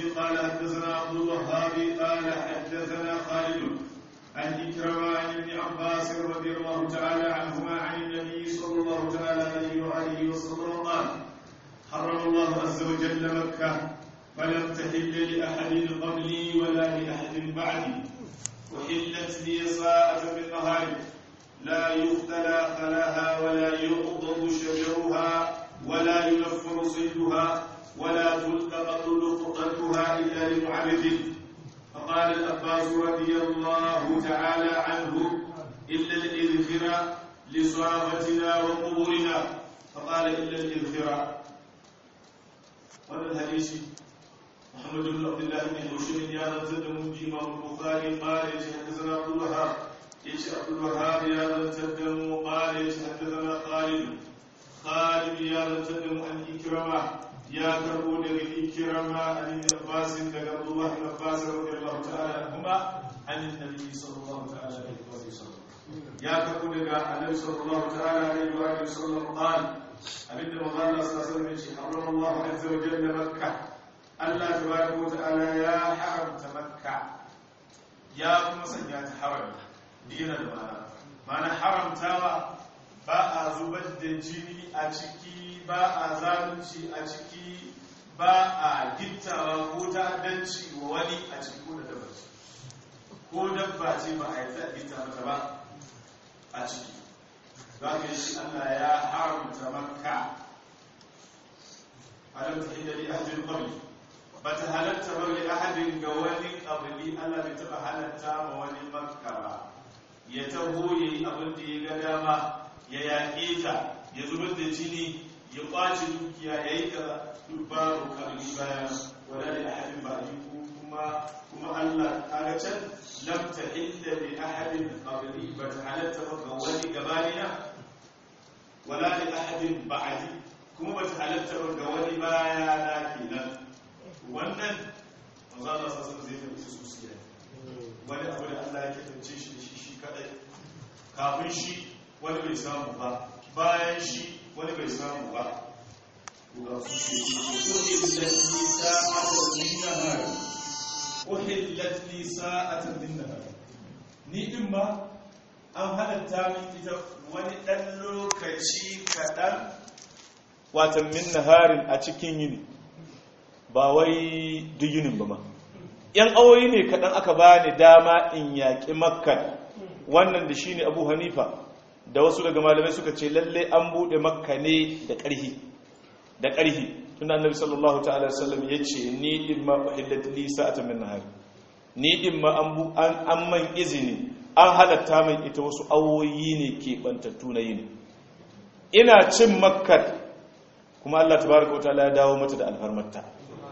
قال حدثنا عبد الوهاب قال حدثنا خالد عن إكرمة عن ابن عباس رضي الله تعالى عنهما عن النبي صلى الله تعالى عليه وآله وسلم قال حرم الله عز وجل مكة فلم تحل لأحد قبلي ولا لأحد بعدي وحلت لي ساعة من نهار لا يختلى خلاها ولا يعضد شجرها ولا ينفر صيدها ولا تلتقط لقطتها إلا لمعرض فقال الأباس رضي الله تعالى عنه إلا الإذخر لصافتنا وقبورنا فقال إلا الإذخر وهذا الحديث محمد بن عبد الله بن هشام يا رتدم إمام البخاري قال حدثنا عبد الوهاب ايش عبد الوهاب يا رتدم قال حدثنا خالد خالد يا رتدم عن إكرمة يا كربو دغ إكرمة عن ابن عباس دغ عبد الله بن عباس رضي الله تعالى عنهما عن النبي صلى الله تعالى عليه وسلم يا كربو دغ النبي صلى الله تعالى عليه وآله وسلم قال abinda manzo Allah sallallahu alaihi wasallam ya ce harrama Allah azza wa jalla makka Allah tabaraka wa ta'ala ya haramta makka ya kuma sanya ta harami dina da mana mana haramtawa ba a zubar da jini a ciki ba a zalunci a ciki ba a gittawa ko ta'addanci wa wani a ciki ko da dabba ce ko dabba ce ba a yi ta gitta mata ba a ciki za ka yi shi Allah ya haramta makka alam ta inda li ahadin qabli ba ta halatta ba li ahadin ga wani qabli Allah bai taba halatta ma wani makka ba ya taho yayi abin da ya ga dama ya yaƙe ta ya zubar da jini ya kwace dukiya ya yi kaza duk babu qabli bayan wala li ahadin ba'di kuma kuma Allah kaga can lam tahilla li ahadin qabli ba ta halatta ba ga wani gabanina wala li ahadin ba'di kuma ba ta halatta ba ga wani baya na kenan wannan manzo Allah sallallahu alaihi wasallam zai su siya wani abu da Allah ya kance shi da shi shi kadai kafin shi wani bai samu ba bayan shi wani bai samu ba ga su ce uhillat li sa'atan min nahar ni din ma an halatta min ita wani dan lokaci kadan watan min naharin a cikin yini ba wai duk yinin ba ma yan awoyi ne kadan aka bani dama in yaƙi makka wannan da shine abu hanifa da wasu daga malamai suka ce lalle an buɗe makka ne da ƙarhi da ƙarhi tunda annabi sallallahu ta'ala wasallam ya ce ni din ma uhillat li sa'atan min nahar ni din ma an bu an an man izini an halatta min ita wasu awoyi ne ke bantattu na yini ina cin makka kuma Allah tabaraka wa ta'ala ya dawo mata da alfarmarta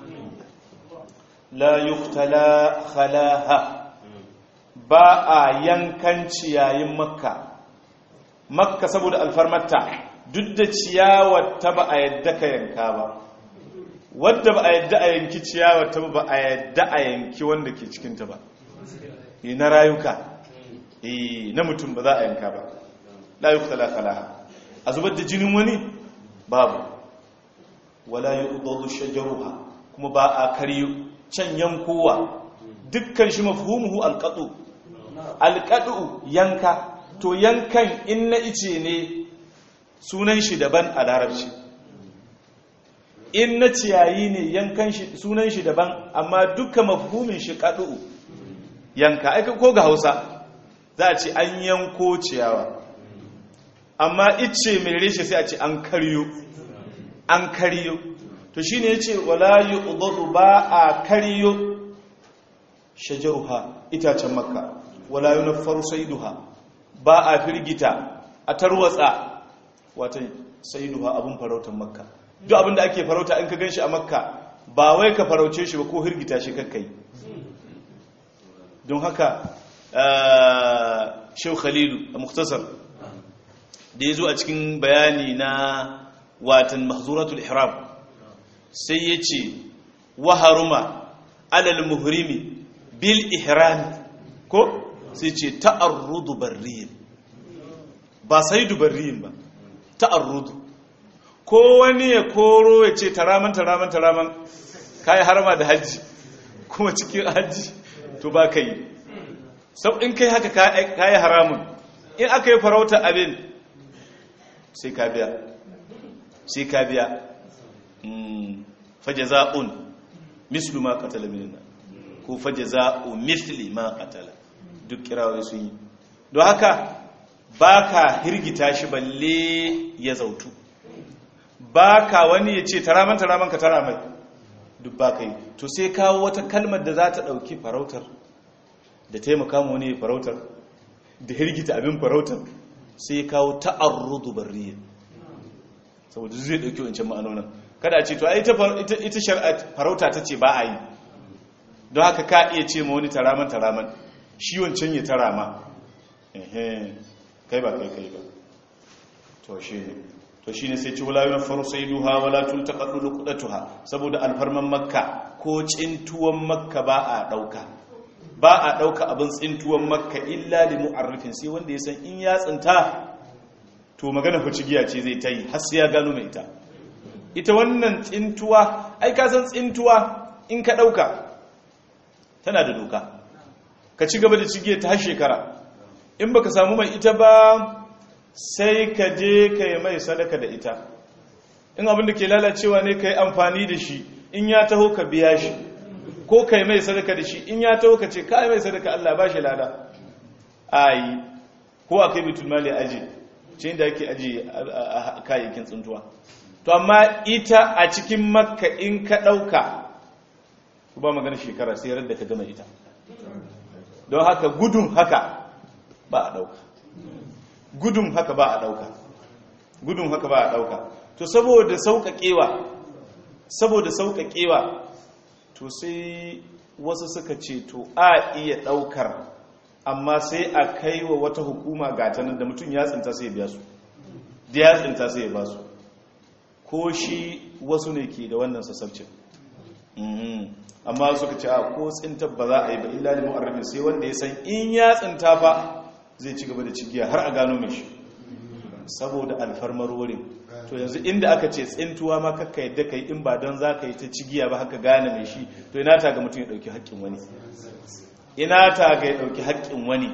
la yuqtala khalaha ba a yankan ciyayin makka makka saboda alfarmarta duk da ciyawar ta ba a yadda ka yanka ba wadda ba a yadda a yanki ciyawar ta ba a yadda a yanki wanda ke cikinta ba yi na rayuka na mutum ba za a yanka ba layuk talakalaha a zubar da jinin wani babu wala yi udodu shajaruha kuma ba a karyo can yankowa dukkan shi mafhumuhu alƙadu alƙadu yanka to yankan in na ice ne sunan shi daban a larabci in na ciyayi ne yankan shi sunan shi daban amma duka mafhumin shi kadu yanka aika ko ga hausa za a ce an yanko ciyawa amma ice mai reshe sai a ce an karyo an karyo to shine yace wala yuqdadu ba a karyo shajaruha itacen makka wala yunaffaru saiduha ba a firgita a tarwatsa wata saiduha abun farautar makka duk abin da ake farauta in ka gan shi a makka ba wai ka farauce shi ba ko hirgita shi kakkai don haka shau khalilu a muktasar da ya zo a cikin bayani na watan mahzuratul ihram sai ya ce waharuma alal muhrimi bil ihram ko sai ce ta'arrudu barriyin ba saidu barriyin ba ta'arrudu ko wani ya koro ya ce taraman taraman taraman kayi harama da hajji kuma cikin hajji to ba ka yi sau in kai haka ka yi haramun in aka yi farauta abin sai ka biya sai ka biya fajaza'un mislu ma qatala minna ko fajaza'u misli ma qatala duk kirawai sun yi don haka baka hirgita shi balle ya zautu baka wani ya ce taraman taraman ka tara mai duk baka yi to sai kawo wata kalmar da za ta dauki farautar da taimaka mu wani farautar da hirgita abin farautar sai kawo ta'arrudu barriya saboda zai dauki wancan ma'anonin kada a ce to ai ita shari'a farauta ta ce ba a yi don haka ka iya ce ma wani taraman taraman shi wancan ya tarama kai ba kai kai ba to shi ne to shi ne sai ci wula yana faru sai duha wala tun ta kaɗu lukudatuha saboda alfarman makka ko cintuwan makka ba a ɗauka ba a ɗauka abin tsintuwan makka illa da mu'arrifin sai wanda ya san in ya tsinta to magana fa cigiya ce zai ta yi har sai ya gano mai ita ita wannan tsintuwa ai ka san tsintuwa in ka ɗauka tana da doka ka ci gaba da cigiya ta har shekara in baka samu mai ita ba sai ka je ka yi mai sadaka da ita in abin da ke lalacewa ne ka yi amfani da shi in ya taho ka biya shi ko ka yi mai sadaka da shi in ya taho ka ce ka yi mai sadaka Allah ba shi lada a yi ko a kai bitul mali aji ce inda ake aji a kayayyakin tsuntuwa to amma ita a cikin makka in ka ɗauka ba magana shekara sai da ka gama ita don haka gudun haka ba a ɗauka gudun haka ba a ɗauka gudun haka ba a ɗauka to saboda sauƙaƙewa saboda sauƙaƙewa to sai wasu suka ce to a iya ɗaukar amma sai a kai wa wata hukuma gatanin da mutum ya tsinta sai ya biya su da ya tsinta sai ya ba su ko shi wasu ne ke da wannan sassabcin amma suka ce a ko tsinta ba za a yi ba illa da mu'arrafin sai wanda ya san in ya tsinta fa zai ci gaba da cigiya har a gano mai shi saboda alfarmar wurin to yanzu inda aka ce tsintuwa ma kakka yadda ka yi in ba don za ka yi ta cigiya ba haka gane mai shi to ina ta ga mutum ya ɗauki haƙƙin wani ina ta ga ya ɗauki haƙƙin wani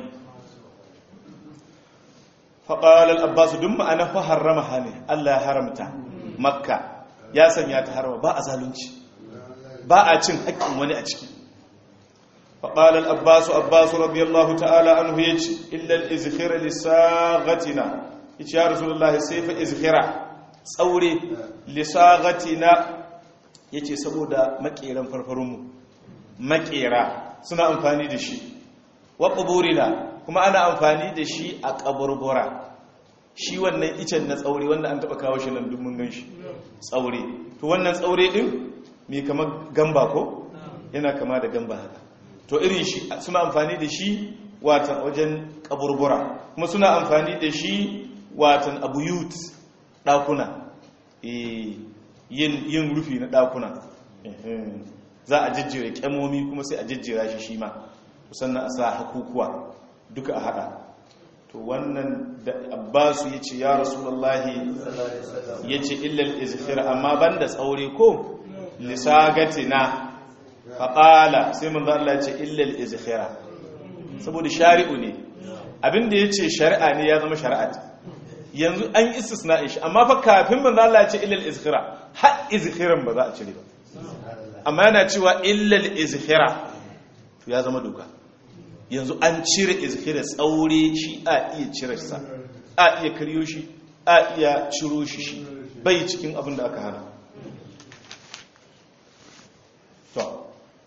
faƙalar abbasu duk ma'ana fa harama hane allah ya haramta makka ya sanya ta harama ba a zalunci ba a cin haƙƙin wani a ciki فقال الأباس أباس رضي الله تعالى عنه يجي إلا الإزخير لساغتنا يجي يا رسول الله سيف إزخيرا تصوري لساغتنا يجي سبودا مكيرا فرفرم مكيرا سنة أنفاني دشي وقبورنا كما أنا أنفاني دشي أكبربورا shi wannan icen na tsaure wanda an taba kawo shi nan duk mun gan shi tsaure to wannan tsaure din me kamar gamba ko yana kama da gamba haka to irin shi suna amfani da shi watan wajen kaburbura kuma suna amfani da shi watan abuyut dakuna yin rufi na dakuna za a jijjira kyamomi kuma sai a jijjira shi shi ma sannan a sa hakukuwa duka a hada to wannan da abbasu ya ce ya rasulallahi ya ce illal izfir amma banda tsaure ko lisagatina faƙala sai mun Allah ce illal izkhira saboda shari'u ne abinda ya ce shari'a ne ya zama shari'at yanzu an istisna shi amma fa kafin mun Allah ce illal izkhira har izkhiran ba za a cire ba amma yana cewa illal izkhira to ya zama doka yanzu an cire izkhira tsaure shi a iya cire sa a iya karyo shi a iya ciro shi shi bai cikin abin da aka hana to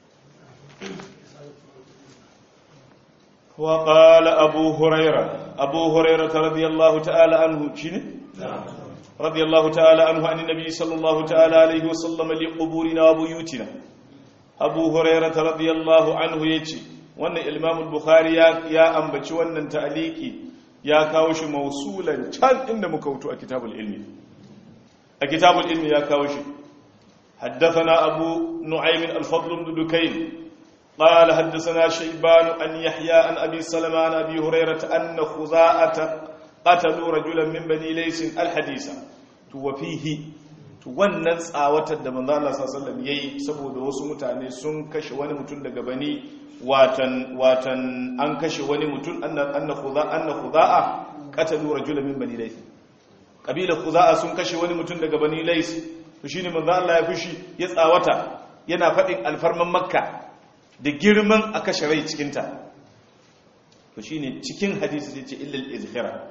وقال أبو هريرة أبو هريرة رضي الله تعالى عنه شنو رضي الله تعالى عنه عن النبي صلى الله تعالى عليه وسلم لقبورنا وبيوتنا أبو هريرة رضي الله عنه يجي وأن الإمام البخاري يا أنبتش وأن تعليقي يا كاوش موصولا كان إن مكوتو كتاب العلم كتاب العلم يا كاوش حدثنا أبو نعيم الفضل بن دكين قال حدثنا شيبان أن يحيى عن أبي سلمة عن أبي هريرة أن خزاعة قتلوا رجلا من بني ليس الحديث توفيه to wannan tsawatar da manzo Allah sallallahu alaihi wasallam yayi saboda wasu mutane sun kashe wani mutum daga bani watan watan an kashe wani mutum anna anna khuza anna khuza'a qatalu rajulan min bani layth kabila khuza'a sun kashe wani mutum daga bani layth to shine manzo Allah ya fushi ya tsawata yana fadin alfarman makka da girman a kashe rai cikin ta to shine cikin hadisi sai ce illal izkhira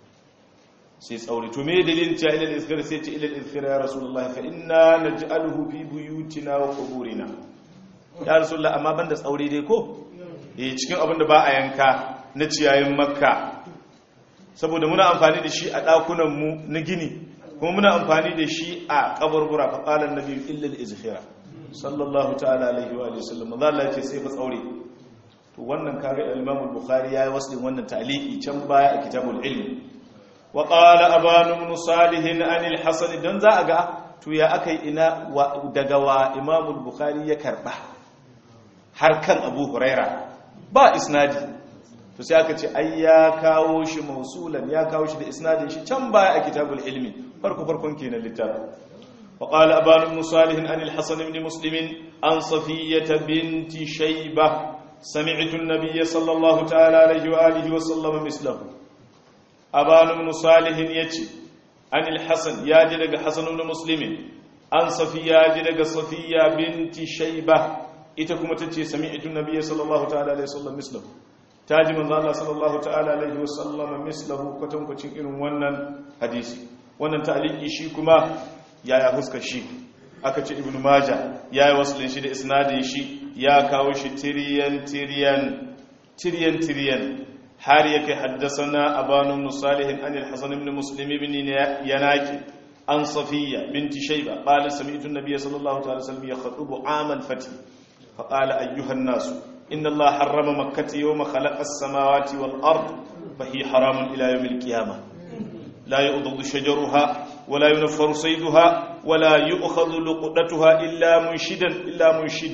sai tsauri to me dalilin cewa ilal izkhira sai ce ilal izkhira ya rasulullahi fa inna naj'aluhu fi buyutina wa quburina ya rasulullahi amma banda tsauri dai ko eh cikin abin da ba a yanka na ciyayin makka saboda muna amfani da shi a dakunan mu na gini kuma muna amfani da shi a kaburbura fa qala annabi illal izkhira sallallahu ta'ala alaihi wa alihi wasallam manzo Allah ya ce sai fa tsauri to wannan kaga Imam al-Bukhari yayi waslin wannan ta'liqi can baya a kitabul ilm wa qala abanu ibn salih an al-hasan dan za a ga to ya akai ina daga wa Imam al-Bukhari ya karba har kan Abu Huraira ba isnadi to sai aka ce ai ya kawo shi mausulan ya kawo shi da isnadin shi can baya a kitabul ilmi farko farkon kenan littafin وقال أبان بن صالح عن الحسن بن مسلم عن صفية بنت شيبة سمعت النبي صلى الله تعالى عليه وآله وسلم مثله أبان بن صالح يتي عن الحسن ياجدك حسن بن مسلم عن صفية ياجدك صفية بنت شيبة إتكم تتي سمعت النبي صلى الله تعالى عليه وسلم مثله تاجي من الله صلى الله تعالى عليه وسلم مثله كتم كتم إن ونن حديثي ونن تعليقي شيكما yaya fuskar shi aka ce ibn maja ya yi wasu shi da isnadin shi ya kawo shi tiriyan tiriyan tiriyan tiriyan har ya kai haddasana abanun musalihin anil hasan ibn muslim ibn yanaki an safiya binti shayba qala sami'tu an-nabiy sallallahu alaihi wasallam yakhutubu amal fati fa qala ayyuha an-nas inna allaha harrama makkah yawma khalaqa as-samawati wal ard fa hiya haramun ila yawm al-qiyamah لا يؤضض شجرها ولا ينفر صيدها ولا يؤخذ لقطتها إلا منشدا إلا منشد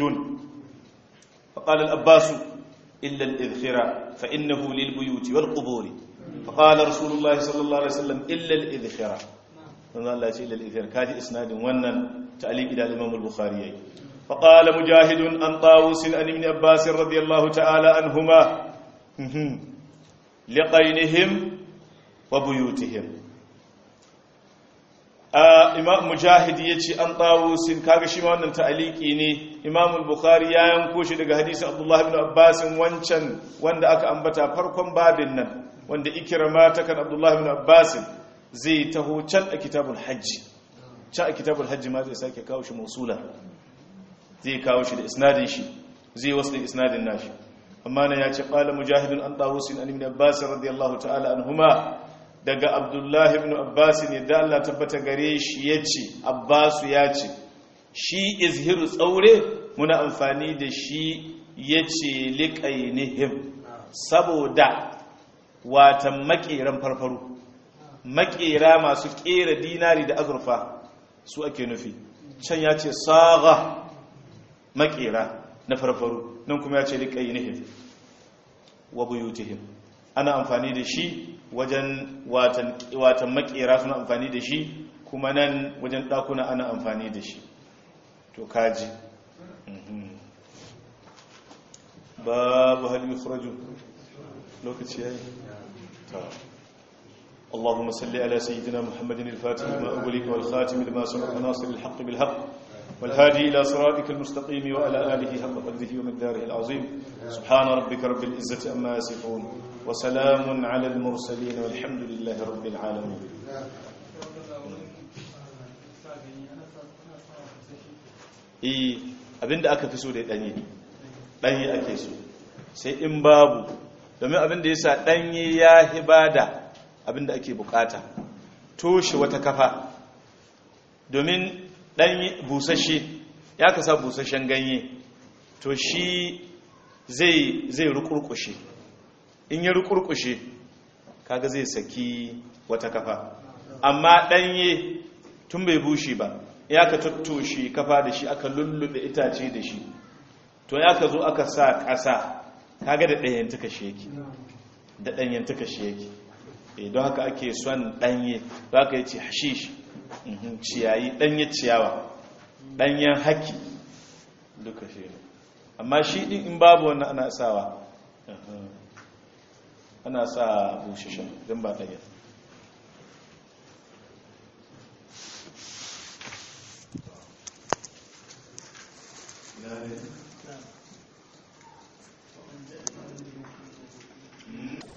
فقال الأباس إلا الإذخرة فإنه للبيوت والقبور فقال رسول الله صلى الله عليه وسلم إلا الإذخرة فقال الله إلا الإذخرة كاجي إسناد ونن تعليق إلى الإمام البخاري فقال مجاهد أن طاووس أن ابن أباس رضي الله تعالى عنهما لقينهم وبيوتهم imam mujahid ya ce an tawusin kaga shi ma wannan ta'aliki ne imam bukhari ya yanko shi daga hadisin abdullahi ibn abbas wancan wanda aka ambata farkon babin nan wanda ikrama ta kan abdullahi ibn abbas zai taho can a kitabul hajji can a kitabul hajji ma zai sake kawo shi mausula zai kawo shi da isnadin shi zai wasu da isnadin nashi amma nan ya ce qala mujahidun an tawusin an ibn abbas radiyallahu ta'ala anhuma daga abdullahi ibn abbas ne da Allah tabbata gare shi ya ce abbasu ya ce shi izhiru tsaure muna amfani da shi ya ce liƙainihim saboda watan maƙeran farfaru maƙera masu ƙera dinari da azurfa su ake nufi can ya ce saga maƙera na farfaru nan kuma ya ce liƙainihim wa buyutihim ana amfani da shi wajen watan makera suna amfani da shi kuma nan wajen ɗakuna ana amfani da shi to kaji babu hal yukhraju lokaci yayi ta اللهم صل على سيدنا محمد الفاتح لما أغلق والخاتم لما سبق ناصر الحق بالحق والهادي إلى صراطك المستقيم وعلى آله حق قدره ومقداره العظيم سبحان ربك رب العزة أما يصفون وسلام على المرسلين والحمد لله رب العالمين eh abinda aka fi so da danye danye ake so sai in babu domin abinda yasa danye ya hibada abinda ake bukata toshe wata kafa domin ɗanye busashe ya kasa busashen ganye to shi zai zai rukurkushe in ya rukurkushe kaga zai saki wata kafa amma ɗanye tun bai bushe ba ya ka tattoshe kafa da shi aka lullube itace da shi to ya ka zo aka sa ƙasa kaga da ɗayan tuka shi yake da ɗanyen tuka shi yake don haka ake son ɗanye za ka yi ce hashish Mhm, ciyayi ɗanyen ciyawa ɗanyen haki duka shi ne amma shi ɗin in babu wannan ana sawa Mhm. ana sa bushishin don ba ɗanyen